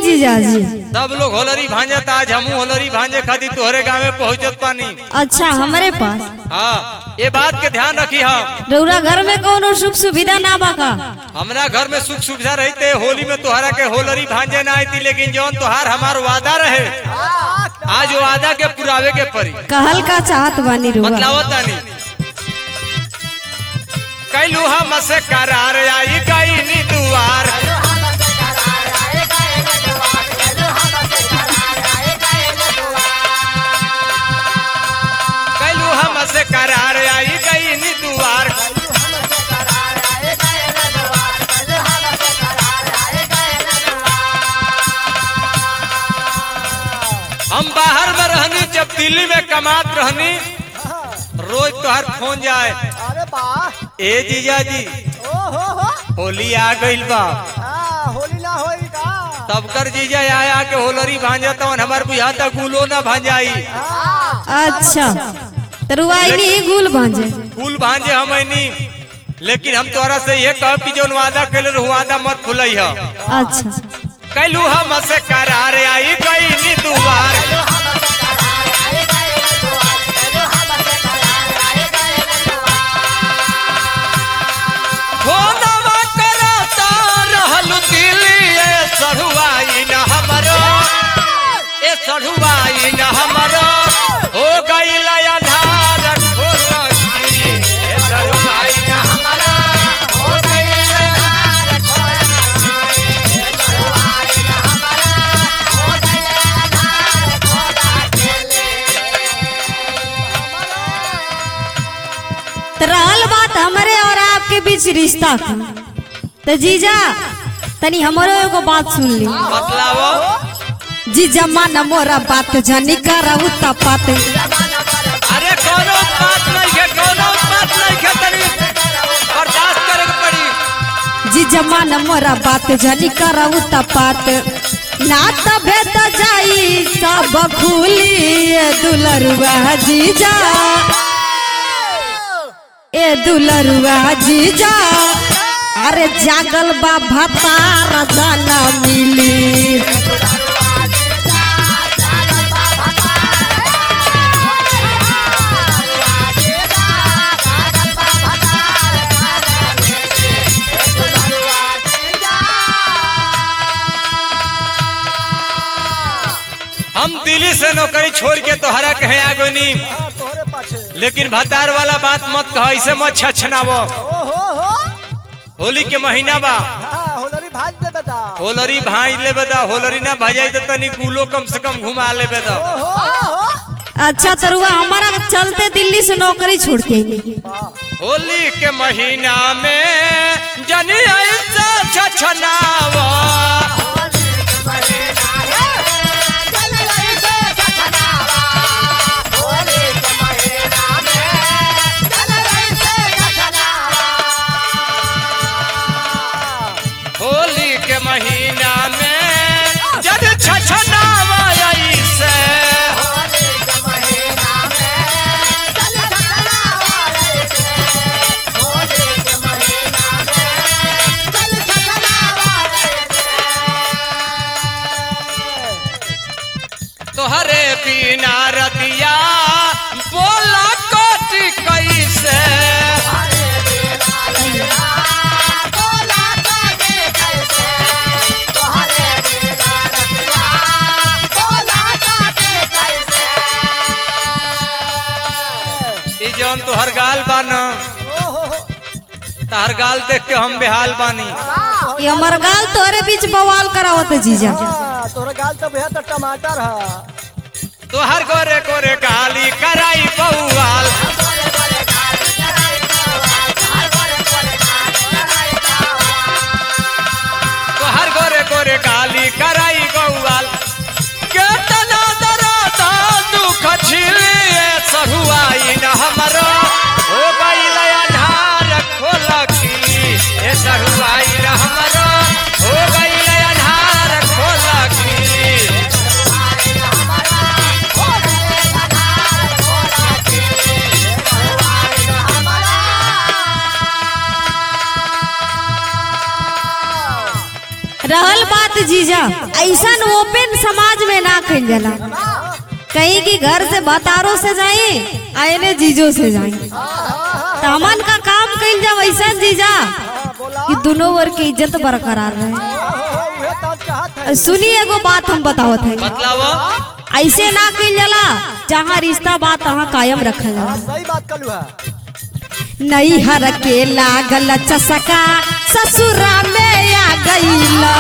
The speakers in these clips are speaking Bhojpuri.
जीजाजी सब लोग होलरी भांजत आज हमू होलरी भांजे खातिर तोहरे गाँव में पहुँचत पानी अच्छा हमारे पास हाँ ये बात के ध्यान रखी हम रउरा घर में कोनो सुख सुविधा ना बाका हमरा घर में सुख सुविधा रहते होली में तोहरा के होलरी भांजे ना आती लेकिन जौन तोहार हमार वादा रहे आज वो वादा के पुरावे के परी कहल का चाहत बानी रउआ बतलावत तानी कैलू हम से करार आई गई नी दुआर कैलू हम से करार आई गई नी दुआर हम बाहर में रहनी जब दिल्ली में कमात रहनी रोज तोहर फोन जाए अरे वाह ए जीजा जी ओ हो हो होली आ गइल बा हाँ, होली ना होई का तब कर जीजा आया के होलरी भांजा तवन हमार बुझा तक गुलो ना भांजाई हाँ, अच्छा तो रुआ नहीं गुल भांजे फूल भांजे हम ऐनी लेकिन हम तोरा से ये कहब कि जौन वादा कैले रहू वादा मत भूलई ह अच्छा कैलू हम से करार आई गई नी दुआर फोनवा करता रहल दिल्ली ए सढ़ुआई न हमरो ए सढ़ुआई न हमरो हो गइल अन्हार खोलकी ए सढ़ुआई न हमरो हो गइल अन्हार तो रहल बात हमारे और आपके बीच रिश्ता का तो जीजा तनी हमारो एगो बात सुन ली बतलावो जीजा मान मोरा बात जानी कराऊ तपात अरे कोनो बात नहीं है कोनो बात नहीं है तनी बर्दाश्त करे के पड़ी जीजा मान मोरा बात जानी कराऊ तपात ना तबे त जाई सब खुली ए दुलरुआ जीजा ए दुलरुआ जीजा अरे जागल बा भतार जाना मिली हम दिल्ली से नौकरी छोड़ के तोहरा कहे आगोनी हाँ, तोहरे पाछे लेकिन भतार वाला बात मत कह ऐसे मत छछनावो ओ हो हो होली के महीना बा हाँ, होलरी भाज दे बेटा होलरी भाई ले बदा होलरी ना भजाई तो तनी गुलो कम से कम घुमा ले बदा ओ हो हो अच्छा तरुआ हमारा चलते दिल्ली से नौकरी छोड़ के अइली। होली के महीना में जनी ऐसा छछनावो होली के महीना में जब छछनावो ऐसे तोहरे बिना रतिया बोला कोटि कैसे ई जौन तोहर गाल बा न ओ हो हो तहर गाल देख के हम बेहाल बानी ये हमार गाल तोरे बीच बवाल करावत जीजा हाँ, तोहरे गाल तो भैया तो टमाटर है तोहर गोरे गोरे गाली कराई बउआल तोहर गोरे गोरे गाली कराई गौआल केतना दरादा दुख छिलिए सहुआई न हमरो हो गइल अन्हार खोलकी ए सहुआई न हमरो हो गइल अन्हार खोलकी जीजा ऐसा ओपन समाज में ना कल जाला कहीं की घर से बतारो से जाए आयने जीजो से जाए तो हमन का काम कल जा वैसा जीजा हाँ, बोला कि दोनों वर्ग की इज्जत बरकरार रहे हाँ, उहे तो चाहत है सुनिए एगो बात हम बतावत है बतलाव ऐसे ना कल जाला जहाँ रिश्ता बात तहाँ कायम रखल जाला हाँ, सही बात कलू है नहीं हर के लागल चसका ससुरा में आ गईला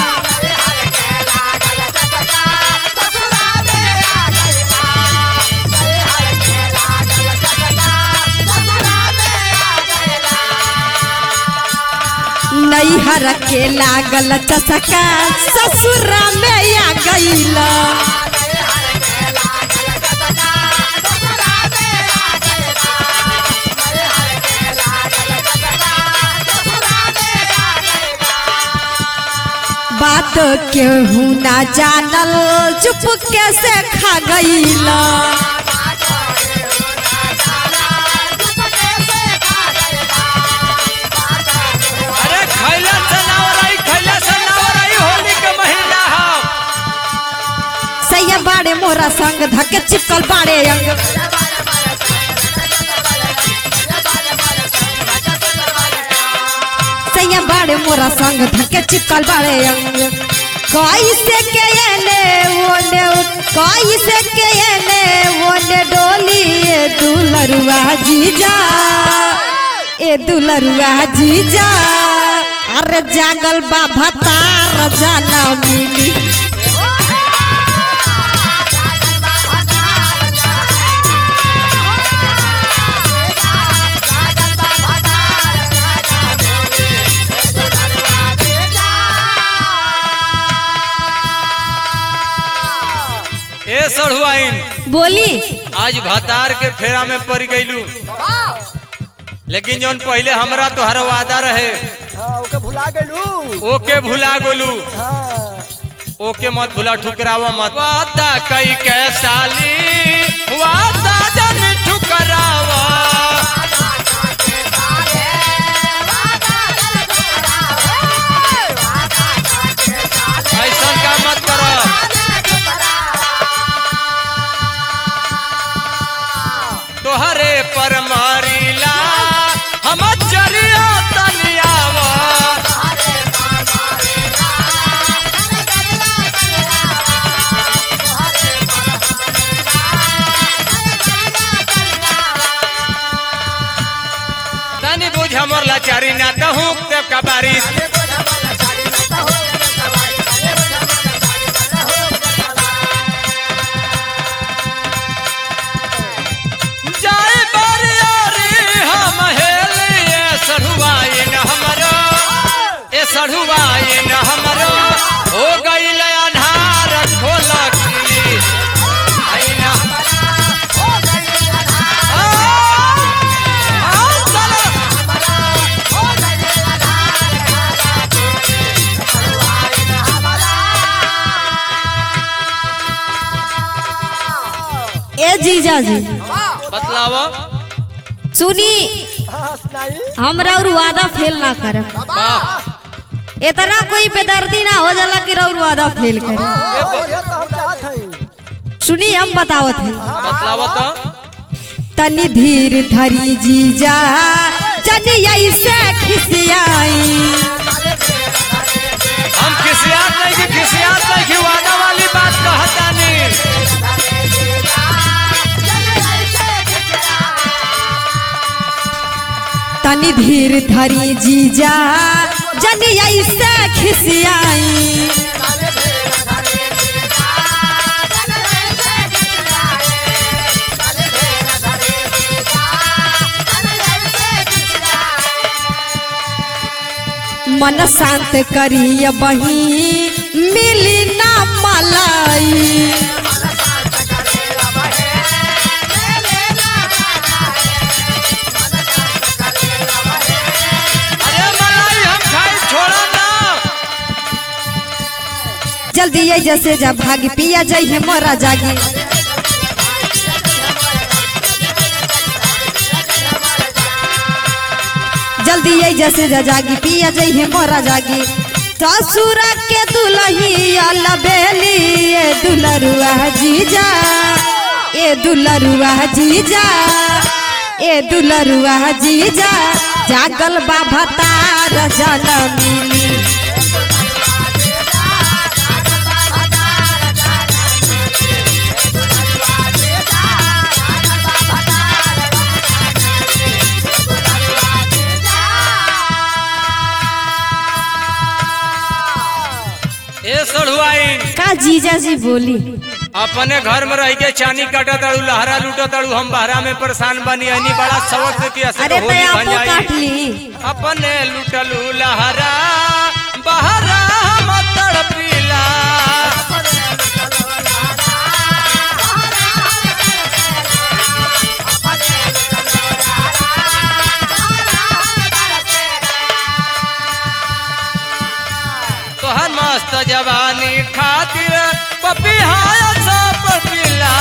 नहीं हर के लागल चसका ससुरा में आ गईला बात केहू ना जानल चुप कैसे खा गईला अरे खैला सनावराई खैला सनावराई होली के महीना हम सैया बाड़े मोरा संग धके चिपकल बाड़े अंग सैया बाड़े मोरा संग धके चिपकल बाड़े अंग कैसे के एने ओने कैसे के एने ओने डोली ए दुलरुआ जीजा ए दुलरुआ जीजा अरे जागल बा भतार जाना मिली ए सढ़ुआइन बोली आज भतार के फेरा में पड़ गईलू लेकिन जौन पहले हमरा तोहर वादा रहे हाँ ओके भुला गेलू ओके भुला गोलू हाँ ओके मत भुला ठुकरावा मत वादा कई के साली वादा जन ठुकरावा ऐसा का मत करो तोहरे पर मारीला हम चरिया तनियावा तनी बुझ हमर लाचारी ना दहू देव का बारिश जाए बरियारी हम हेलिए सढ़ुआइन हमरो ए सढ़ुआइन हमरो हो गईल अन्हार खोलकी आइन आ, आ, चलो। ए जीजा जी बतलाव सुनी हाँ सुनाई हमरा और वादा फेल ना करे वाह इतना कोई बेदर्दी ना हो जाला कि रउर वादा फेल करे हाँ, उहे तो हम चाहत है सुनी हम बतावत है बतलाव तो तनी धीर धरी जीजा जनी ऐसे खिसियाई हम खिसियात नहीं कि खिसियात नहीं कि वादा वाली बात कहतानी तनी धीर धरी जीजा जनी ऐसे खिसियाई मन शांत करिय बही मिली ना मलाई अरे मलाई हम खाई छोड़ा ना जल्दी ये जैसे जब भागी पिया जाइए मोरा जागी जल्दी ये जैसे जा जागी पिया जाइए मोरा जागी ससुर के दुलही अलबेली ए दुलरुआ जीजा ए दुलरुआ जीजा ए दुलरुआ जीजा जागल बाबा तार जनमिनी ए सड़ुआइन का जीजा जी बोली अपने घर में रह के चानी काटा ताड़ू लहरा लूटा ताड़ू हम बहरा में परेशान बनी हनी बड़ा सबक से कि असर अरे होली तो बन आपो जाई काट ली अपने लुटलू लहरा बहरा हम तड़पीला तोहर मस्त जवानी खातिर पपिहाय सब पीला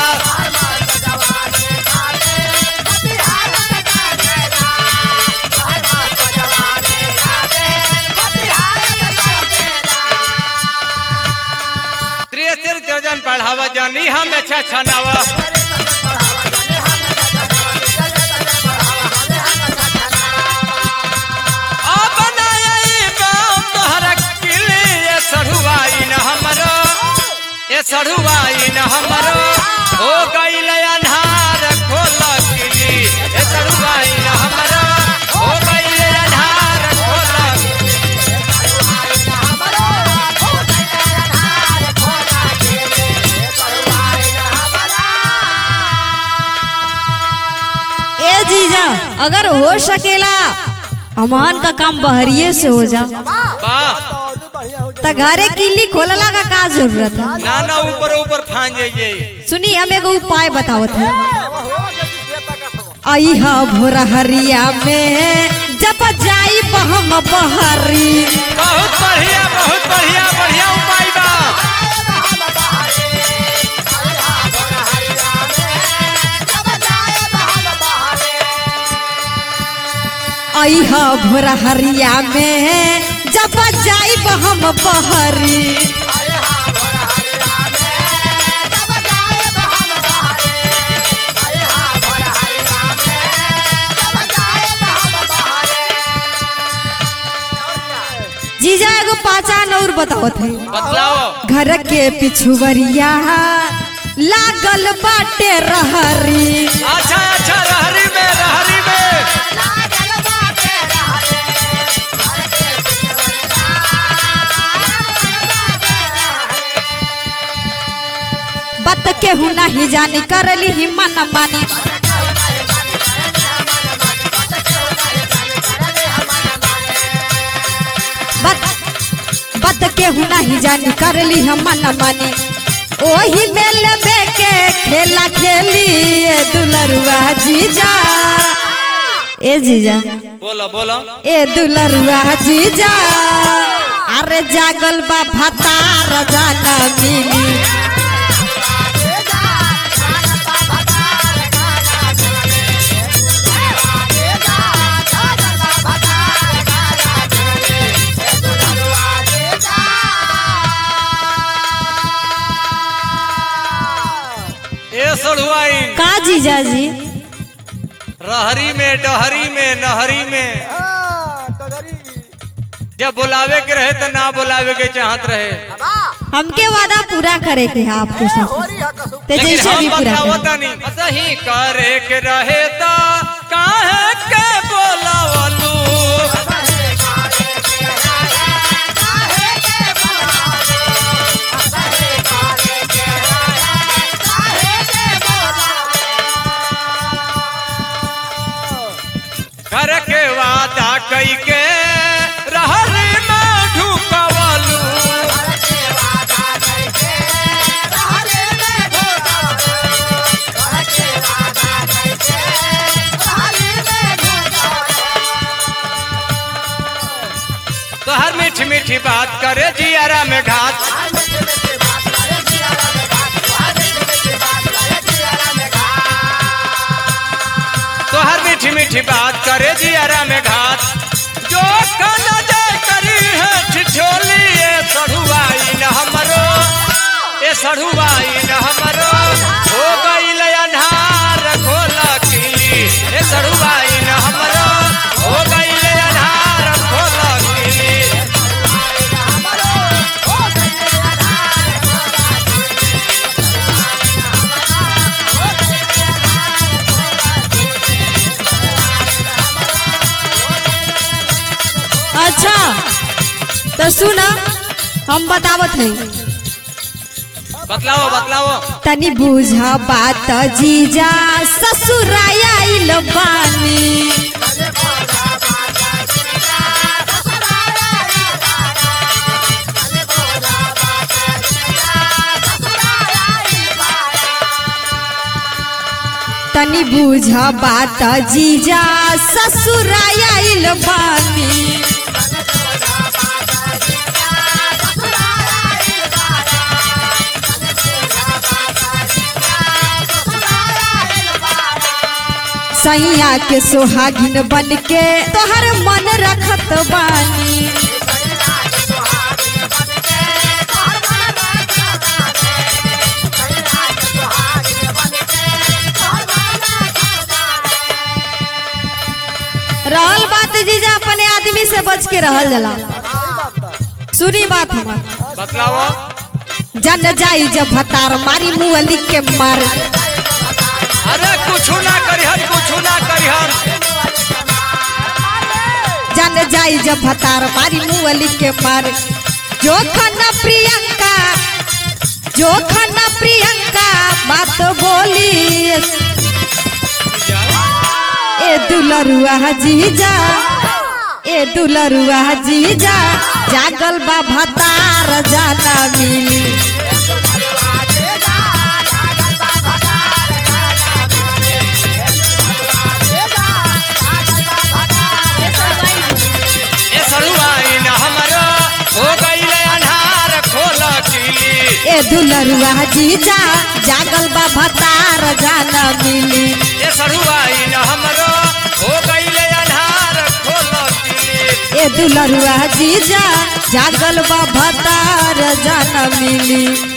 त्रियतिर जन पढ़ावा जानी हम अच्छा छनावा सढ़ुआई न हमरो ए सढ़ुआई न हमरो हो गईल अन्हार खोल किली ए सढ़ुआई न हमरो हो गईल अन्हार खोल ए जीजा अगर हो सकेला अमान का काम बहरिए से हो जा वाह और बढ़िया हो त घरे किल्ली खोलला का का जरूरत है ना ना ऊपर ऊपर फान जाइए सुनी हम एगो उपाय बतावत है जाए हो जल्दी खेता का खबर आई हा भोरा हरिया में जब जाई बहम बहरी बहुत बढ़िया बहुत बढ़िया बढ़िया उपाय बा आई हा भोरा हरिया में जब जाई बहम बहरी जीजा एगो पाचान और बतावत है बतलाओ घर के पिछुवरिया लागल बाटे रहरी अच्छा अच्छा रहरी में रहरी में बत के हूँ नहीं जानी करली ही मन मानी बत बत के हूँ नहीं जानी करली हम मन मानी ओही मेल में के खेला खेली ए दुलरुआ जीजा ए जीजा बोलो बोलो ए दुलरुआ जीजा अरे जागल बा भतार जाना मिली ए सड़ुआई का जीजा जी रहरी में डहरी में नहरी में हाँ, टगरी। जब बुलावे के रहे तो ना बुलावे के चाहत रहे हमके वादा पूरा करे के है आपके साथ होरी है कसम। ते लेकिन जैसे हम भी पूरा बताओ करे तनी सही करे के रहे तो काहे के बोलावलू घर के वादा कई के रहरी में ढुकवलू तो हर मीठी मीठी बात करे जियारा में घात तो हर मीठी मीठी बात करे जियारा में घात जो कन जय करी है ठिठो तो सुना हम बतावत हैं बतलाओ बतलाओ तनी बुझा बात जीजा ससुराया आइल बानी तनी बुझा बात जीजा ससुराया आइल बानी सैया के सोहागिन बन के तोहर मन रखत बानी रहल बात जीजा अपने आदमी से बच के रहल जला सुनी बात हमार बतलाओ जन जाई जब भतार मारी मुअली के मार अरे कुछ ना करिहन कुछ ना करिहन जन जाई जब भतार मारी मुअली के मार जो खन्ना प्रियंका जो खन्ना प्रियंका बात बोली ए दुलरुआ जीजा ए दुलरुआ जीजा जागल बा भतार जाना मिली ए सरुआइन हमरो हो गईले अन्हार खोल किली ए दुलरुआ जीजा जागल बा भतार जाना मिली ए सरुआइन हमरो हो गईले अन्हार खोल किली ए दुलरुआ जीजा जागल बा भतार जाना मिली